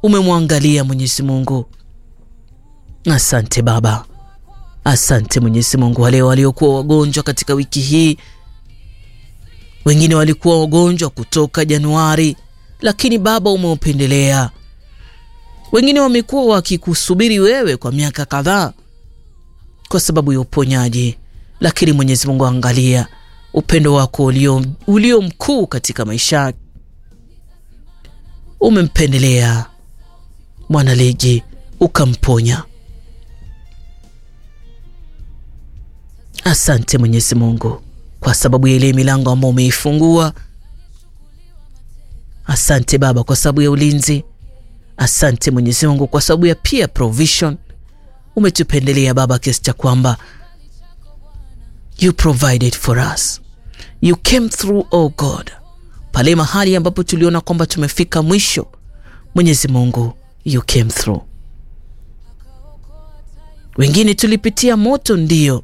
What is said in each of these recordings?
umemwangalia Mwenyezi Mungu. Asante Baba, asante Mwenyezi Mungu. Wale waliokuwa wagonjwa katika wiki hii, wengine walikuwa wagonjwa kutoka Januari, lakini Baba umeupendelea. Wengine wamekuwa wakikusubiri wewe kwa miaka kadhaa kwa sababu ya uponyaji, lakini Mwenyezi Mungu, angalia upendo wako ulio, ulio mkuu katika maisha. Umempendelea mwanaligi ukamponya. Asante Mwenyezi Mungu kwa sababu ya ile milango ambayo umeifungua. Asante Baba kwa sababu ya ulinzi. Asante Mwenyezi Mungu kwa sababu ya pia provision umetupendelea Baba, kiasi cha kwamba you provided for us, you came through oh God, pale mahali ambapo tuliona kwamba tumefika mwisho. Mwenyezi Mungu, you came through. Wengine tulipitia moto, ndio,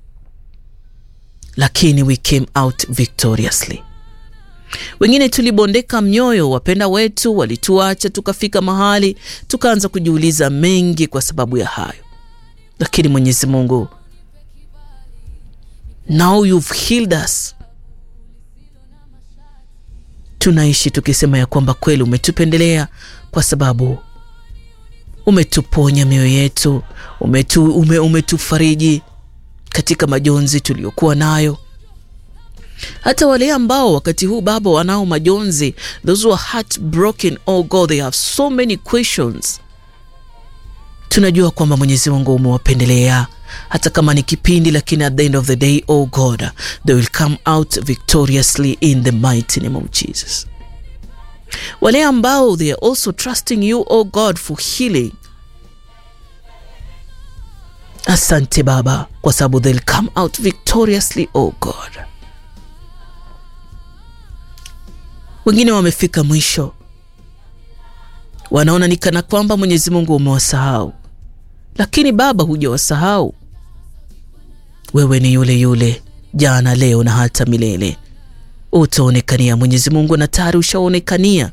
lakini we came out victoriously. Wengine tulibondeka mioyo, wapenda wetu walituacha, tukafika mahali tukaanza kujiuliza mengi kwa sababu ya hayo, lakini Mwenyezi Mungu, now you've healed us. Tunaishi tukisema ya kwamba kweli umetupendelea kwa sababu umetuponya mioyo yetu, umetu, ume, umetufariji katika majonzi tuliyokuwa nayo hata wale ambao wakati huu Baba wanao majonzi, those who are heartbroken, oh God, they have so many questions. Tunajua kwamba Mwenyezi Mungu umewapendelea hata kama ni kipindi, lakini at the end of the day, oh God, they will come out victoriously in the mighty name of Jesus. Wale ambao they are also trusting you, oh God, for healing. Asante Baba, kwa sababu they'll come out victoriously, oh God. Wengine wamefika mwisho, wanaona ni kana kwamba Mwenyezi Mungu umewasahau, lakini Baba, hujawasahau. Wewe ni yule yule jana, leo na hata milele. Utaonekania Mwenyezi Mungu, na tayari ushaonekania.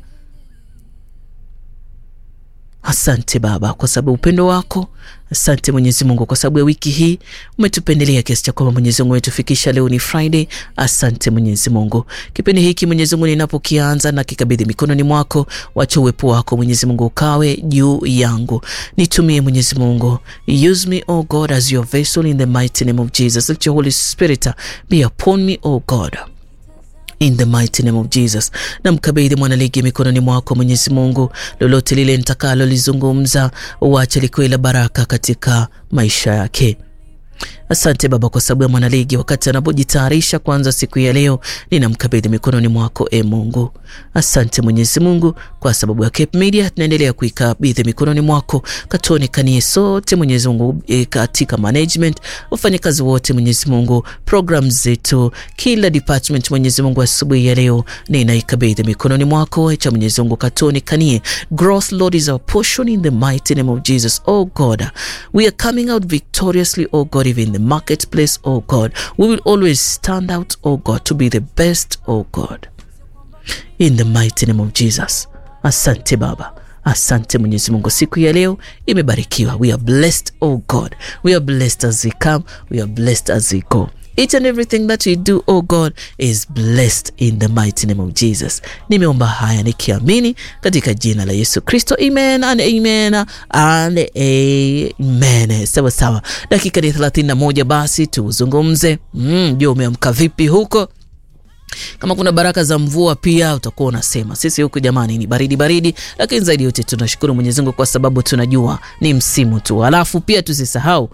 Asante Baba kwa sababu upendo wako. Asante Mwenyezi Mungu kwa sababu ya wiki hii umetupendelea kiasi cha kwamba Mwenyezi Mungu umetufikisha leo ni Friday. Asante Mwenyezi Mungu. Kipindi hiki Mwenyezi Mungu ninapokianza na kikabidhi mikononi mwako, wacha uwepo wako Mwenyezi Mungu ukawe juu yangu, nitumie Mwenyezi Mungu, use me oh God as your vessel in the mighty name of Jesus. Let your Holy Spirit be upon me oh God in the mighty name of Jesus. Na mkabidhi mwanaligi mikononi mwako Mwenyezi Mungu, lolote lile nitakalo lizungumza, uache likuwe la baraka katika maisha yake. Asante Baba kwa sababu ya mwanaligi wakati anapojitayarisha kuanza siku ya leo, ninamkabidhi mikononi mwako e Mungu. Asante Mwenyezi Mungu kwa sababu ya Cape Media, tunaendelea kuikabidhi mikononi mwako, katuonekanie sote Mwenyezi Mungu e, katika management, wafanyakazi wote Mwenyezi Mungu, program zetu, kila department Mwenyezi Mungu, asubuhi ya leo ninaikabidhi mikononi mwako, cha Mwenyezi Mungu katuonekanie. Growth Lord is our portion in the mighty name of Jesus. Oh God, we are coming out victoriously, oh God, even in the marketplace, oh God. We will always stand out, oh God, to be the best, oh God. In the mighty name of Jesus. Asante Baba. Asante Mwenyezi Mungu, siku ya leo imebarikiwa. We are blessed, oh God. We are blessed as we come. We are blessed as we go. Each and everything that we do, oh God, is blessed in the mighty name of Jesus. Nimeomba haya nikiamini katika jina la Yesu Kristo. Amen and amen and amen. Sawa sawa, dakika ni 31, basi tuzungumze. Mm, je, umeamka vipi huko? Kama kuna baraka za mvua pia utakuwa unasema. Sisi huku jamani ni baridi baridi, lakini zaidi yote tunashukuru Mwenyezi Mungu kwa sababu tunajua ni msimu tu. Alafu pia tusisahau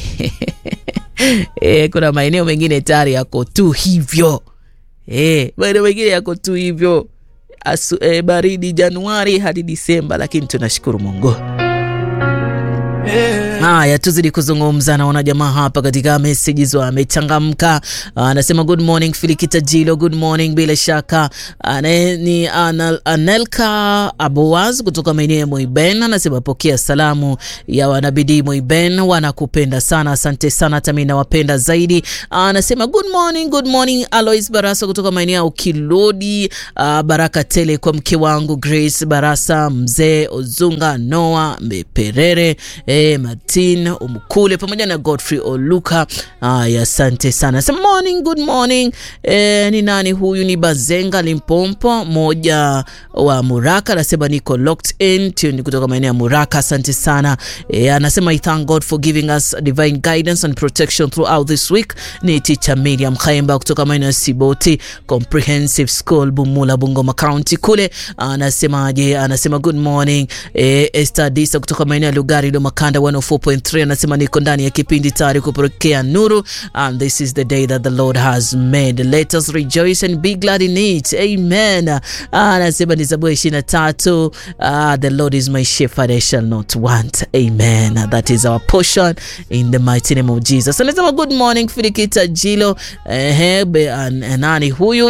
e, kuna maeneo mengine tayari yako tu hivyo e, maeneo mengine yako tu hivyo Asu, e, baridi Januari hadi Disemba, lakini tunashukuru Mungu Yeah. Haya, tuzidi kuzungumza. Naona jamaa hapa katika messages wamechangamka. Anasema good morning Filikita Jilo, good morning. Bila shaka ane, ni Anal, Anelka Aboaz kutoka maeneo ya Moiben, anasema pokea salamu ya wanabidii Moiben, wanakupenda sana, asante sana, hata mimi nawapenda zaidi. Anasema good morning, good morning Alois Barasa kutoka maeneo ya Ukilodi. Uh, baraka tele kwa mke wangu Grace Barasa, mzee Ozunga, Noah Mperere, eh, Martin Umkule pamoja na Godfrey Oluka. Aya, asante sana. Some morning, good morning. Eh, ni nani huyu? Ni Bazenga Limpompo, moja wa Muraka, anasema niko locked in tune kutoka maeneo ya Muraka. Asante sana. Eh, anasema I thank God for giving us divine guidance and protection throughout this week. Ni teacher Miriam Khaimba kutoka maeneo ya Siboti Comprehensive School Bumula, Bungoma County kule. Anasemaje? Anasema good morning. Eh, Esther Disa kutoka maeneo ya Lugari do Makanda 104.3 anasema niko ndani ya kipindi tayari kupokea nuru and this is the day that the Lord has made let us rejoice and be glad in it amen. Anasema ni Zaburi 23 uh, the Lord is my shepherd I shall not want amen. That is our portion in the mighty name of Jesus. Anasema good morning Filikita Jilo eh, nani huyu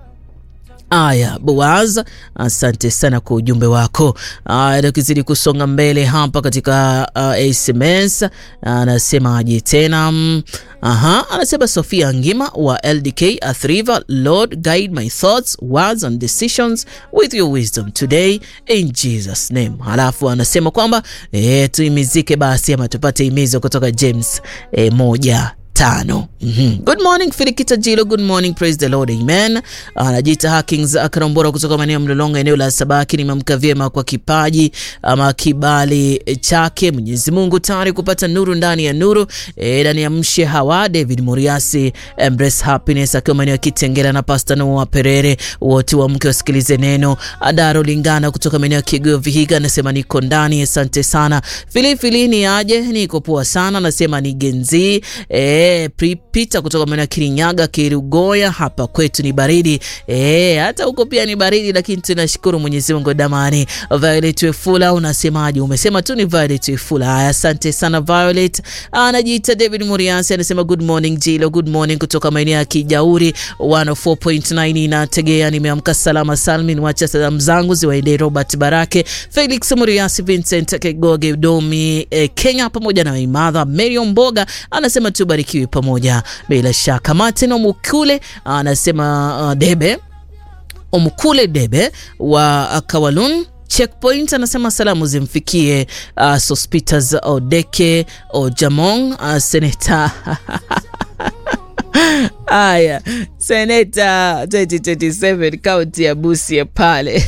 Aya, Boaz, asante sana kwa ujumbe wako. Aya, tukizidi kusonga mbele hapa katika uh, SMS anasemaje tena? Aha, anasema Sofia Ngima wa LDK Athriva, Lord guide my thoughts, words and decisions with your wisdom today in Jesus name. Halafu anasema kwamba e, tuimizike basi ama tupate imizo kutoka James e, moja tano. Mm -hmm. Good morning Filikita Jilo, good morning, praise the Lord, amen. Anajiita Hakings Akarambora kutoka maeneo ya Mlolonga, eneo la Sabaki. Nimemka vyema kwa kipaji ama kibali chake Mwenyezi Mungu, tayari kupata nuru ndani ya nuru e, ndani ya mshe hawa. David Muriasi, Embrace Happiness akiwa maeneo ya Kitengela na Pastor Noah Perere, wote wa mke wasikilize neno. Adaro Lingana kutoka maeneo ya Kigo Vihiga anasema niko ndani, asante sana. Filifili ni aje, niko poa sana, anasema ni genzi e, Peter kutoka maeneo ya Kirinyaga Kirugoya, hapa kwetu ni baridi e, hata huko pia ni baridi, lakini tunashukuru Mwenyezi Mungu. Damani Violet Wefula, unasemaje? Umesema tu ni Violet Wefula. Haya, asante sana Violet. Anajiita David Muriasi anasema good morning Jilo, good morning kutoka maeneo ya Kijauri 104.9 na tegea. Nimeamka salama salmin, wacha salamu zangu ziwaendee Robert Barake, Felix Muriasi, Vincent Kegoge Domi eh, Kenya pamoja na Imadha Mary Mboga anasema tubarikiwe pamoja bila shaka. Martin Omukule anasema uh, Debe Omukule Debe wa Kawalun Checkpoint anasema salamu zimfikie uh, Sospitas Odeke Ojamong uh, seneta Aya, seneta 2027 kaunti ya Busia pale.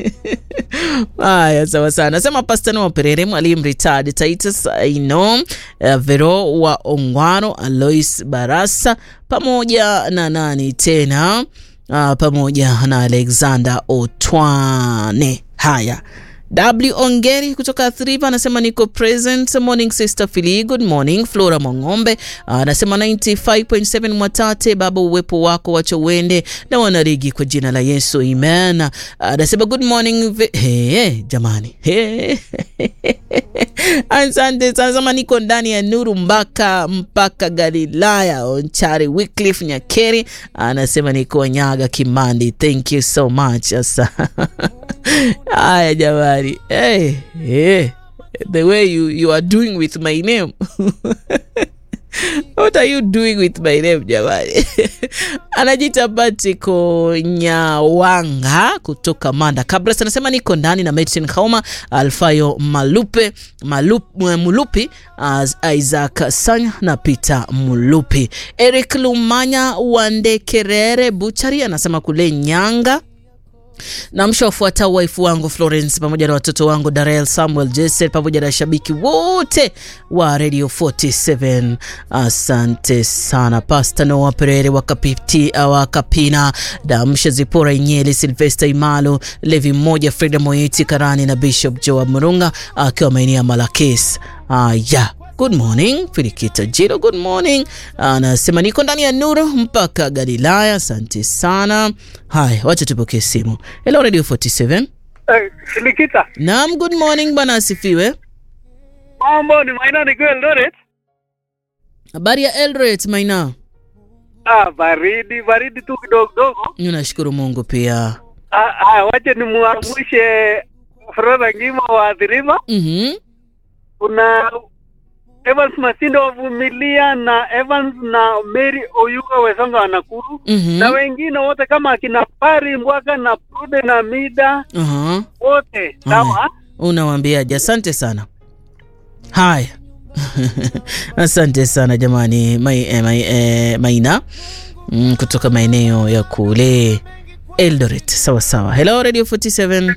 Aya, sawa sana. Nasema Pastor Noah Perere, mwalimu retired Titus Aino, uh, Vero wa Ongwaro, Alois Barasa pamoja na nani tena, uh, pamoja na Alexander Otwane. Haya. W Ongeri kutoka Athiriva anasema niko present. Morning sister Fili, good morning. Flora Mong'ombe anasema 95.7 Mwatate, Baba uwepo wako wacha uende na wanarigi kwa jina la Yesu, amen. Anasema good morning. Hey, jamani hey. Asante sana sema niko ndani ya nuru mpaka mpaka Galilaya. Onchari Wycliffe Nyakeri anasema niko Nyaga Kimandi, thank you so much asa Haya jamani, hey, hey. The way you, you are doing with my name What are you doing with my name jamani? Anajita Batiko Nyawanga kutoka Manda Kabras anasema niko ndani na Medicine Kauma Alfayo Malupe Malup, Mulupi uh, Isaac Sanya na Peter Mulupi. Eric Lumanya Wandekerere Buchari anasema kule Nyanga na msha wafuata waifu wangu Florence pamoja na watoto wangu Darel Samuel Jesse pamoja na shabiki wote wa Radio 47. Asante sana Pastor Noah Perere wakapiti wakapina Damsha Zipora Inyeli Silvester Imalo Levi mmoja Freda Moiti Karani na Bishop Joa Murunga akiwa maeneo ya Malakes. Ah, yeah. Good morning Filikita Jiro, good morning. Anasema niko ndani ya nuru mpaka Galilaya. Asante sana. Haya, wacha tupokee simu. Hello Radio 47. Hey, Filikita. Naam, good morning bwana, asifiwe. Mambo ni Maina nikiwa Eldoret. Habari ya Eldoret Maina? Ah, baridi baridi tu kidogo kidogo. Nashukuru Mungu pia. Ah, ah, wacha nimuamshe Froda Ngima wa Athiriva. Mhm. Kuna Evans Masindo wa Vumilia na Evans na Mary Oyuga Wesonga wa Nakuru Mhm. na wengine wote kama akina Pari Mbwaka na Prude na Mida Aha. wote sawa. Unawaambiaje? Asante sana. Haya. Asante sana jamani mai, eh, mai, eh, Maina mm, kutoka maeneo ya kule Eldoret. Sawa sawa. Hello Radio 47.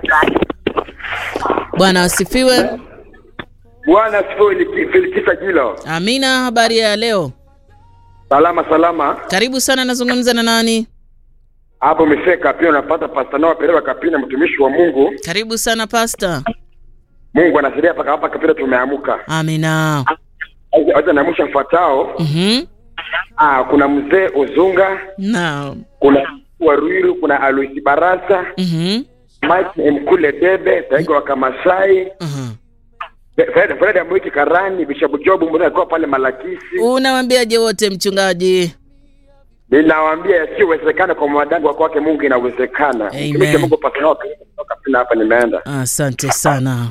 Bwana asifiwe. Bwana sifiwe, ni Felikisa Jilo. Amina, habari ya leo? Salama salama. Karibu sana, nazungumza na nani? Hapo umefika pia unapata Pastor Noah Pereira Kapina mtumishi wa Mungu. Karibu sana pasta. Mungu anasaidia paka hapa Kapina tumeamuka. Amina. Acha naamsha mfuatao. Mhm. Ah, kuna mzee Ozunga, Naam. kuna Waruiru, kuna Aloisi Barasa, Mhm. Mike Mkule Debe, Taiga wa Kamasai, Aha. Fred Fred Amwiki Karani, Bishop Job mbona alikuwa pale Malakisi. Unawambiaje wote mchungaji? Ninawaambia yasiyowezekana kwa mwanadamu wa kwake Mungu inawezekana. Amen. Mtumishi wa Mungu Pastor Noah Pereira kutoka Kapina hapa nimeenda. Asante sana.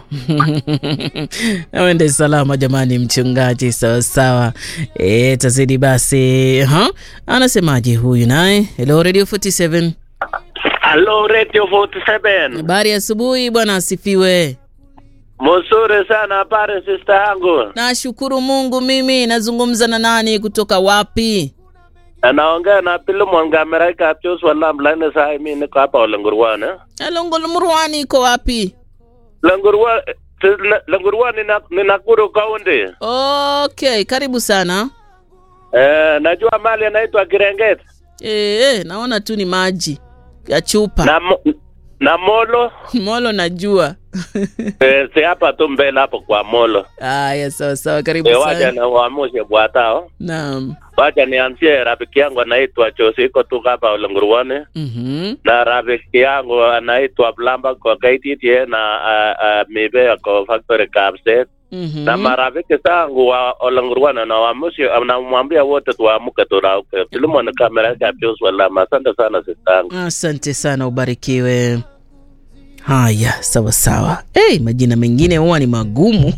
Awende salama jamani, mchungaji. Sawa sawa. E, tazidi basi. Ha? Anasemaje huyu naye? Hello Radio 47. Hello Radio 47. Habari ya asubuhi bwana, asifiwe. Mzuri sana habari sister yangu. Nashukuru Mungu. Mimi nazungumza na nani kutoka wapi? Anaongea na Pilimon Gameraika Pius wala mlane saa mimi niko hapa Olengurwane. Alongolo Murwani iko wapi? Lengurwa Lengurwa ni na- ni Nakuru County. Okay, karibu sana. Eh, najua mali anaitwa Kirengeti E, naona tu ni maji ya chupa. na mo, na Molo Molo najua. eh, si hapa tu mbele hapo kwa Molo. Aya, sawa sawa, karibu Eh, wacha sana. na uamushe bwatao. Naam. Wacha nianzie rafiki yangu anaitwa Chosi iko tu hapa Olengurwane. Mhm. na rafiki yangu anaitwa Blamba kwa KTTA na uh, uh, Mibe kwa factory Kapset Mhm. na marafiki zangu wa Olengurwana na wamushi namwambia wote tuamke turauke. Filimo ni kamera yake Pius Walama. Asante sana sistangu. Asante sana, ubarikiwe. Haya, sawa sawa. Hey, majina mengine huwa ni magumu.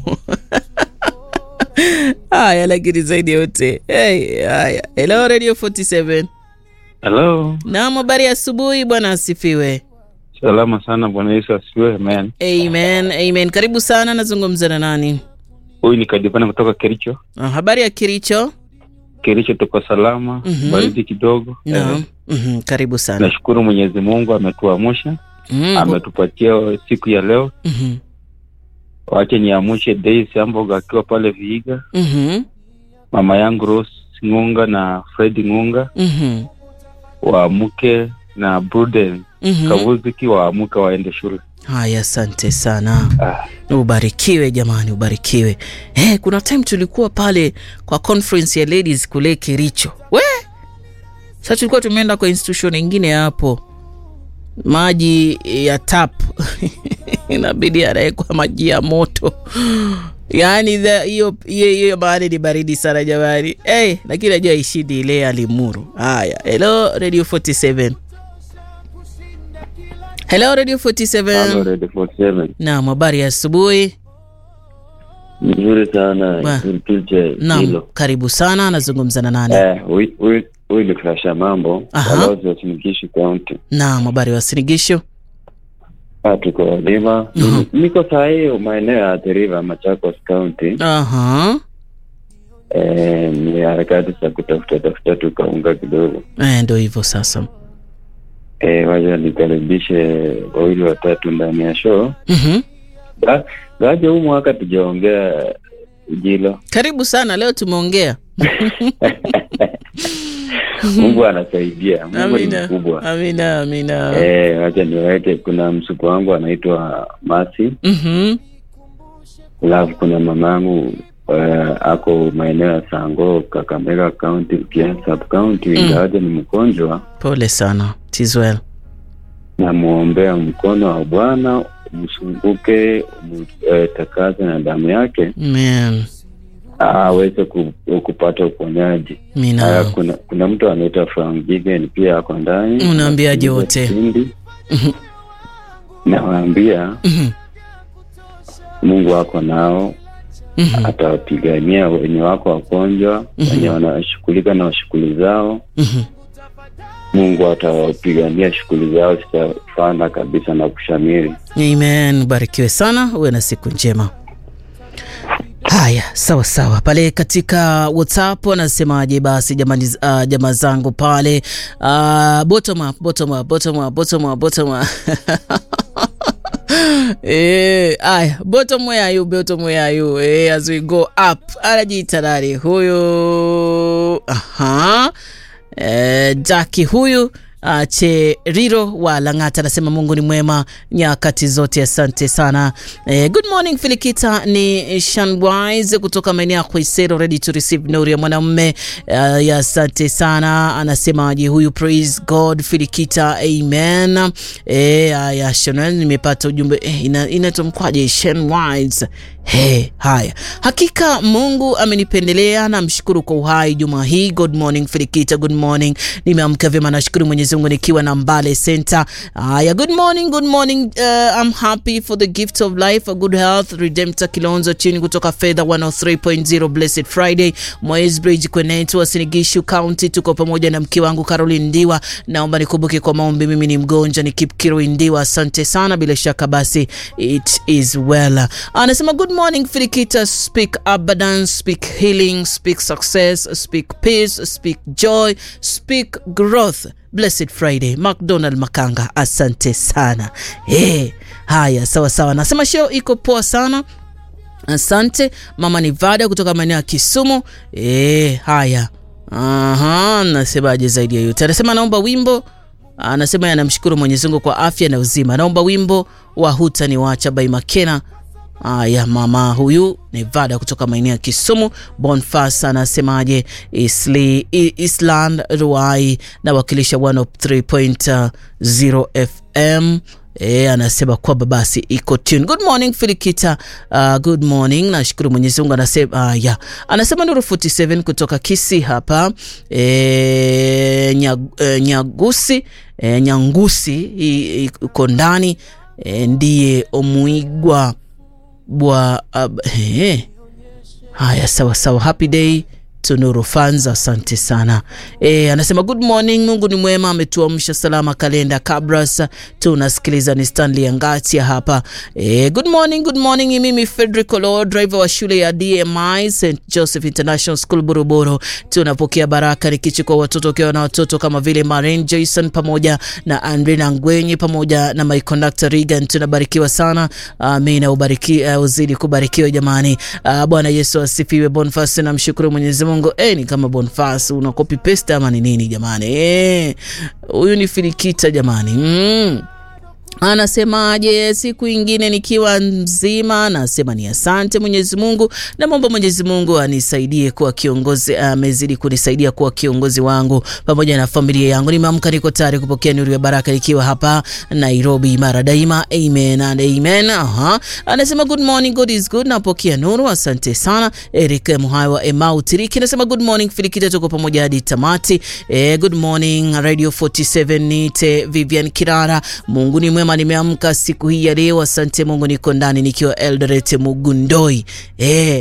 Haya, lakini zaidi ya yote hey, haya. Hello Radio 47. Hello. Naam, habari ya asubuhi bwana, asifiwe. Salama sana Bwana Yesu asifiwe. Amen. Amen, amen. Karibu sana, nazungumza na nani? Huyu ni Kadipana kutoka Kericho. Ah, habari ya Kiricho? Kericho tuko salama, Mhm. baridi kidogo. Naam. Eh, Mhm, karibu sana. Nashukuru Mwenyezi Mungu ametuamsha, Mhm, ametupatia siku ya leo. mhm, Wache niamshe Daisy Amboga akiwa pale Viiga, mhm, mama yangu Rose Ngunga na Fred Ngunga mhm, waamke na Bruden mhm. Kavuziki waamke waende shule. Haya, asante sana. Ah, Ubarikiwe jamani, ubarikiwe. Eh, kuna time tulikuwa pale kwa conference ya ladies kule Kericho. We sasa tulikuwa tumeenda kwa institution ingine hapo, maji ya tap inabidi anawekwa maji ya moto yaani the- hiyo hiyo hiyo mahali ni baridi sana jamani. Hey, lakini najua ishidi ile ya Limuru. Haya, hello Radio 47. Hello Radio 47. Hello, Radio 47. Naam, habari ya asubuhi. Nzuri sana Ba. Kilche Naam, hilo. karibu sana. Nazungumza na nani? Eh, huyu- huyu huyu ni Klasha Mambo, Aha. balozi wa Sinigishu County. Naam, habari wa Sinigisho. Ah, tuko Walima. Aha. Niko saa hiyo maeneo ya Athi River, Machakos County. Aha. Eh, ni harakati za kutafuta tafuta tu kaunga kidogo. Eh, ndio hivyo sasa. Eh, wacha nikaribishe wawili watatu ndani ya show. Mhm. Ga- Gaje huu mwaka tujaongea Ujilo. Karibu sana. Leo tumeongea. Mungu anasaidia. Mungu ni Amina. mkubwa. Amina, amina. Eh, wacha niweke, kuna msuku wangu anaitwa Masi, Mhm. alafu kuna mamangu uh, ako maeneo ya Sango, Kakamega County, Kia sub county, ingawaje ni mgonjwa, Pole sana. Tis well. namwombea mkono wa Bwana umsunguke umtakaze na damu yake Amen. aweze ku, kupata uponyaji Haya, Mina. kuna kuna mtu anaitwa Frank Gigen pia ako ndani Unaambiaje wote? Kipindi. Mhm. nawaambia Mhm. Mungu wako nao Mhm. atawapigania wenye wako wagonjwa Mhm. wenye wanashughulika na shughuli zao Mhm. Mungu atawapigania shughuli zao zitafana kabisa na kushamiri Amen. Ubarikiwe sana, uwe na siku njema. Haya, sawa sawa. Pale katika WhatsApp wanasemaje? Basi jamani, uh, jamaa zangu pale uh, bottom up, bottom up, bottom up, bottom up, bottom up. Eh, aya, bottom where are you, bottom where are you? Eh, as we go up. Anajiita nani huyu? Aha. Eh, Jaki huyu Uh, Cheriro wa Lang'ata anasema Mungu ni mwema nyakati zote, asante sana. Eh, good morning Filikita, ni Shanwise kutoka maeneo ya Khwisero, ready to receive nuru ya mwanamume. Uh, ya asante sana, anasemaje huyu? Praise God Filikita, amen. Eh, ya Shanwise, nimepata ujumbe eh, ina, inatomkwaje Shanwise He, haya, hakika Mungu amenipendelea, namshukuru kwa uhai juma hii. Good morning Filikita, good morning. Nimeamka vyema, nashukuru Mwenyezi Mungu nikiwa na Mbale Center. Haya, good morning, good morning. Uh, I'm happy for the gift of life, a good health. Redemptor Kilonzo chini kutoka Fedha 103.0 Blessed Friday, Moyes Bridge Kwenetu, Sinigishu County. Tuko pamoja na mke wangu Caroline Ndiwa. Naomba nikumbuke kwa maombi, mimi ni mgonjwa, ni Kipkiro Ndiwa. Asante sana, bila shaka basi it is well. Anasema good morning Filikita, speak abundance, speak healing, speak success, speak peace, speak joy, speak growth. Blessed Friday. McDonald Makanga, asante sana. Hey, haya sawa sawa, nasema show iko poa sana. Asante mama Nivada kutoka maeneo ya Kisumu. E, haya aha, nasemaje zaidi ya yote? Anasema naomba wimbo anasema anamshukuru Mwenyezi Mungu kwa afya na uzima. Naomba wimbo wa hutani wacha by Makena. Aya, mama huyu Nevada kutoka maeneo ya Kisumu. Bonfas anasemaje? Isli, I- Island Ruai na wakilisha 103.0 FM. E, anasema kwamba basi iko tune. Good morning Filikita. Uh, good morning. Nashukuru Mwenyezi Mungu anasema uh, yeah. Anasema Nuru 47 kutoka Kisi hapa e, nyag, e, Nyagusi e, Nyangusi i- i- uko ndani e, ndiye Omuigwa bwa uh, he. Haya, sawa sawa. Happy day to Nuru fans, asante sana. E, anasema good morning, Mungu ni mwema, ametuamsha salama. Kalenda Kabras, tunasikiliza ni Stanley Angatia hapa. E, good morning, good morning. Ni mimi Frederick Olo, driver wa shule ya DMI St Joseph International School Buruburu. Tunapokea baraka nikichukua watoto ukiwa na watoto kama vile Maren Jason pamoja na Andrina Ngwenyi pamoja na my conductor Regan. Tunabarikiwa sana. Amina, ubariki uh, uzidi kubarikiwa jamani. Uh, Bwana Yesu asifiwe. Bonfas, namshukuru Mwenyezi Mungu. Eh, ni kama Bonfas una copy paste ama ni nini jamani? Eh, huyu ni Filikita jamani. Mm. Anasemaje? Siku ingine nikiwa mzima, anasema ni asante Mwenyezi Mungu, namwomba Mwenyezi Mungu anisaidie kuwa kiongozi, amezidi kunisaidia kuwa kiongozi wangu pamoja na familia yangu. Nimeamka, niko tayari kupokea nuru ya baraka nikiwa hapa Nairobi mara daima. Amen and amen. Aha. Anasema good morning, God is good. Napokea nuru, asante sana. Eric Muhai wa Emau Tiriki anasema good morning Filikita, tuko pamoja hadi tamati. Eh, good morning Radio 47 nite Vivian Kirara. Mungu ni mwema, nimeamka siku hii ya leo. Asante Mungu, niko ndani nikiwa Eldoret Mugundoi. Eh.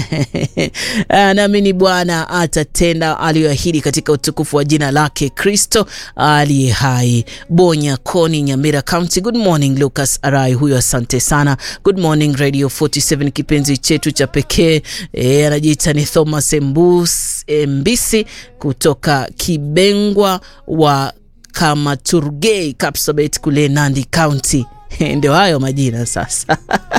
Naamini Bwana atatenda aliyoahidi katika utukufu wa jina lake Kristo aliye hai. Bonya Koni, Nyamira County. Good morning Lucas Arai, huyo asante sana. Good morning Radio 47, kipenzi chetu cha pekee. E, anajiita ni Thomas Mbus, Mbisi kutoka Kibengwa wa Kamaturgei Kapsabet kule Nandi County. Ndio hayo majina sasa.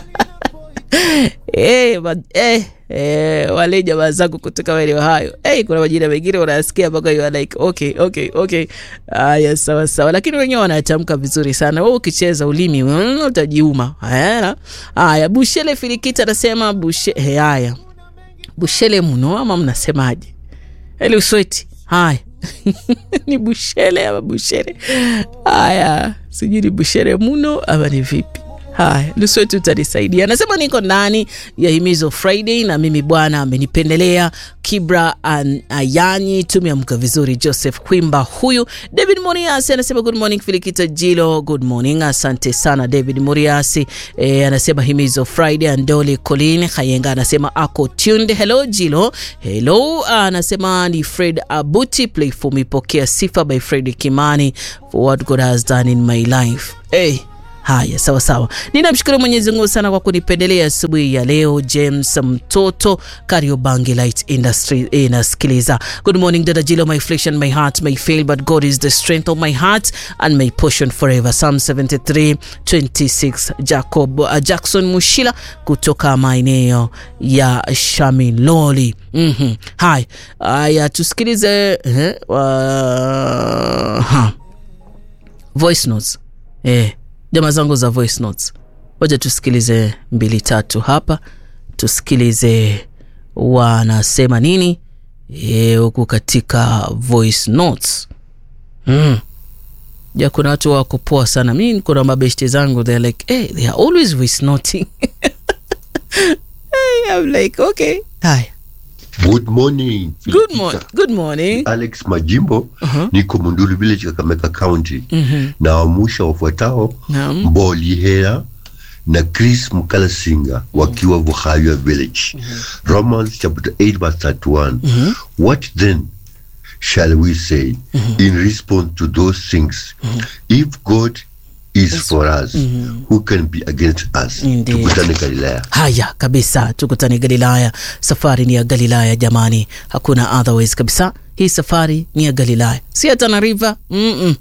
Eh, ma, eh, eh, wale jamaa zangu kutoka maeneo hayo eh, kuna majina mengine unasikia mpaka you are like okay, okay, okay. Haya, sawa sawa, lakini wenyewe wanatamka vizuri sana. Wewe ukicheza ulimi mm, utajiuma. Haya, haya. Bushele Filikita anasema bushe, eh, haya bushele mno ama mnasemaje? Eli usweti haya ni bushele ama bushele haya, sijui ni bushele muno ama ni vipi? Haya, nusu wetu utanisaidia. Anasema niko ndani ya himizo Friday na mimi Bwana amenipendelea. Kibra an, Ayanyi, tumeamka vizuri. Joseph Kwimba huyu. David Moriasi anasema good morning Filikita Jilo, good morning. Asante sana David Moriasi. E, anasema himizo Friday. Andoli Colin Hayenga anasema ako tuned. Hello Jilo, hello. Anasema ni Fred Abuti, play for me, pokea sifa by Fred Kimani for what God has done in my life. Hey. Haya, sawa sawa. Ninamshukuru Mwenyezi Mungu sana kwa kunipendelea asubuhi ya leo. James mtoto Kariobangi Light Industry inasikiliza. Good morning dada Jilo, my flesh and my heart may fail but God is the strength of my heart and my portion forever. Psalm 73 26. Jacob uh, Jackson Mushila kutoka maeneo ya Shamiloli. Mhm. Haya, haya tusikilize eh, uh, ha. Voice notes. Eh, jamaa zangu za voice notes, waja tusikilize mbili tatu hapa, tusikilize wanasema nini huku e, katika voice notes mm. Ja, kuna watu wako poa sana. Mi kuna mabeshte zangu they're like hey, they are always voice noting hey, I'm like okay, haya Good morning. Good, mo good morning. Alex Majimbo uh -huh. Niko Mundulu Village, Kakamega County. mm -hmm. na wamusha wafuatao Naam. Mboli Hea na Chris Mkalasinga wakiwa Vuhaywa Village. mm -hmm. Romans chapter 8 verse 31. mm -hmm. What then shall we say mm -hmm. in response to those things? mm -hmm. If God is for us mm -hmm. who can be against us? Indeed. Tukutane Galilaya. Haya kabisa, tukutane Galilaya. Safari ni ya Galilaya jamani, hakuna otherwise kabisa. Hii safari ni ya Galilaya, si ya Tana River. mm -mm.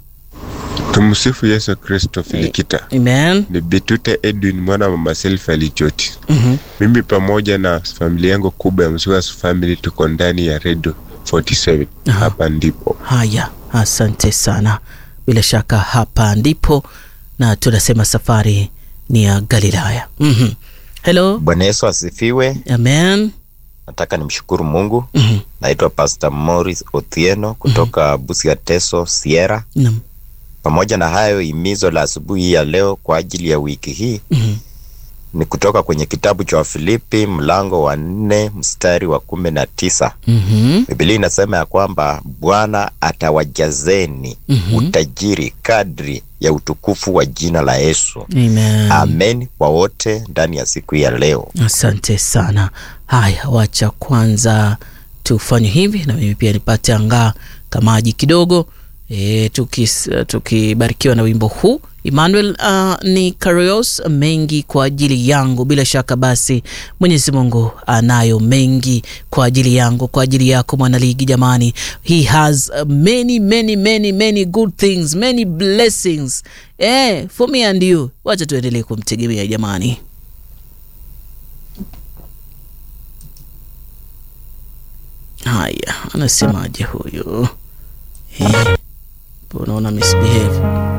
Tumsifu Yesu Kristo. Filikita Amen. ni Bitute Edwin mwana wa mama Selfa Lichoti. Mhm. Mimi pamoja na familia yangu kubwa ya Msuas family tuko ndani ya Radio 47 Aha. hapa ndipo Haya, asante sana. Bila shaka hapa ndipo na tunasema safari ni ya Galilaya. Mhm. Hello. Bwana Yesu asifiwe. Amen. Nataka nimshukuru Mungu. Mhm. Naitwa Pastor Morris Othieno kutoka Busia Teso Sierra. Naam. Pamoja na hayo, himizo la asubuhi ya leo kwa ajili ya wiki hii Mhm. ni kutoka kwenye kitabu cha Wafilipi mlango wa nne mstari wa kumi na tisa. Mhm. Biblia inasema ya kwamba Bwana atawajazeni Mhm. utajiri kadri ya utukufu wa jina la Yesu. Amen. Amen kwa wote ndani ya siku ya leo. Asante sana. Haya, wacha kwanza tufanye hivi, na mimi pia nipate angaa kamaji kidogo e, tukis- tukibarikiwa na wimbo huu Emmanuel uh, ni Karios mengi kwa ajili yangu. Bila shaka basi Mwenyezi Mungu anayo mengi kwa ajili yangu, kwa ajili yako mwanaligi. Jamani, he has uh, many many many many good things, many blessings eh, for me and you. Wacha tuendelee kumtegemea jamani. Haya, anasemaje huyu? Eh, unaona misbehave